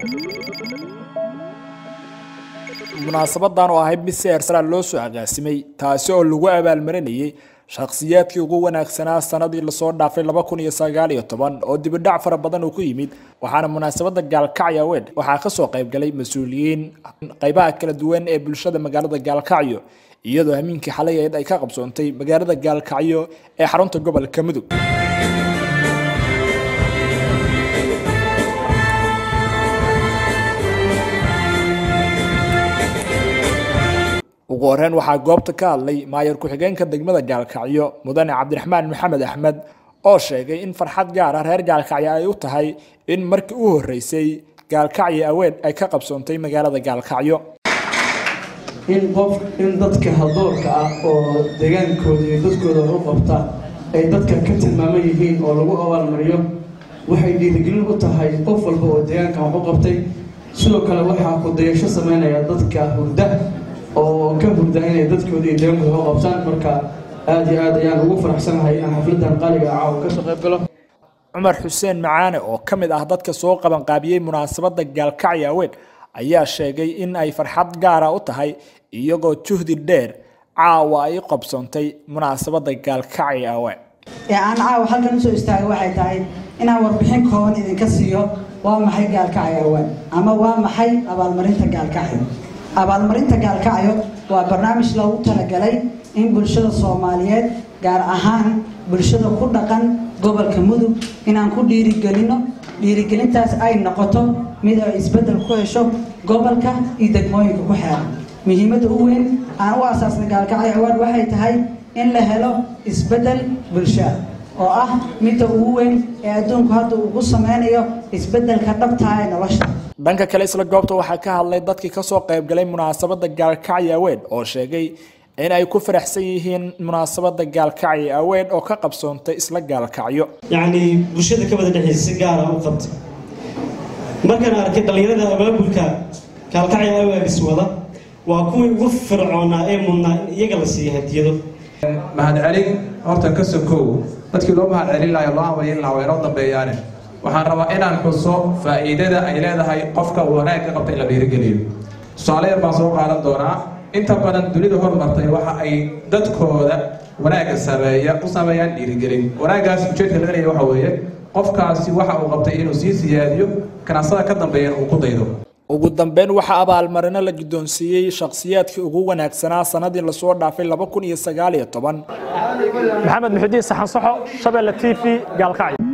munaasabadan oo ahayd mid si heersaraa loo soo agaasimay taasi oo lagu abaalmarinayay shakhsiyaadkii ugu wanaagsanaa sanadii lasoo dhaafay laba kun iyo sagaal iyo toban oo dibidhac fara badan uu ku yimid waxaana munaasabada gaalkacyo weed waxaa kasoo qaybgalay mas-uuliyiin qaybaha kala duwan ee bulshada magaalada gaalkacyo iyadoo hamiinkii xalay ayd ay ka qabsoontay magaalada gaalkacyo ee xarunta gobolka mudug ugu horeyn waxaa goobta ka hadlay maayar ku-xigeenka degmada gaalkacyo mudane cabdiraxmaan maxamed axmed oo sheegay in farxad gaara reer gaalkacyo ay u tahay in markii u horeysay gaalkacyo aweed ay ka qabsoontay magaalada gaalkacyo in qof in dadka haldoorka ah oo degaankooda iyo dadkooda u qabta ay dadka ka tilmaaman yihiin oo lagu abaalmariyo waxay dhiirigelin u tahay qof walba oo deegaankan wax u qabtay sidoo kale waxaa ku dayasho sameynaya dadka hurda oo ka hurda inay dadkooda iyo deegaankooda u qabtaan marka aada iyo aad ayaan ugu faraxsanahay inaan xafladan qaaliga ah caawa kasoo qayb galo cumar xuseen macaane oo ka mid ah dadka soo qabanqaabiyey munaasabada gaalkacyo aweed ayaa sheegay in ay farxad gaara u tahay iyagoo juhdi dheer caawa ay qabsoontay munaasabada gaalkacyo aweed ee aan caawa halkan usoo istaagay waxay tahay inaan warbixin kooban idinka siiyo waa maxay gaalkacyo aweed ama waa maxay abaalmarinta gaalkacyo abaalmarinta gaalkacyo waa barnaamij loogu talagalay in bulshada soomaaliyeed gaar ahaan bulshada ku dhaqan gobolka mudug inaan ku dhiirigelino dhiirigelintaas ay noqoto mid ay isbeddel ku hesho gobolka iyo degmooyinka ku xeeran muhiimadda u weyn aan u asaasnay gaalkacyo awaad waxay tahay in la helo isbeddel bulsha oo ah midda ugu weyn ee adduunku hadda ugu sameynayo isbeddelka dhabtaha ee nolosha dhanka kale isla goobta waxaa ka hadlay dadkii kasoo qaybgalay munaasabada gaalkacyo aweed oo sheegay in ay ku faraxsan yihiin munaasabada gaalkacyo aweed oo ka qabsoontay isla gaalkacyo yacni bulshada ka wada dhexeysa si gaara u qabtay markaan arkay dhallinyarada abaabulka gaalkacyo awaagis wada waa kuwii ugu fircoonaa ee mudnaa in iyaga la siiya hadiyado mahadcelin horta ka sokow dadkii loo mahadcelin lahay loo amalin lahaa way noo dambeeyaane waxaan rabaa inaan xuso faa'iidada ay leedahay qofka wanaag ka qabta in la dhiirigeliyo tusaale yar baan soo qaadan doonaa inta badan dunida hormartay waxa ay dadkooda wanaagga sameeya u sameeyaan dhiirigelin wanaaggaas ujeedka laga leeya waxa weeye qofkaasi waxa uu qabtay inuu sii siyaadiyo kanaasada ka dambeeyana uu ku daydo ugu dambeyn waxaa abaalmarino la guddoonsiiyey shakhsiyaadkii ugu wanaagsanaa sanadii lasoo dhaafay laba kun iyo sagaal iyo toban maxamed muxudiin saxan saxo shabeelle t v gaalkacyo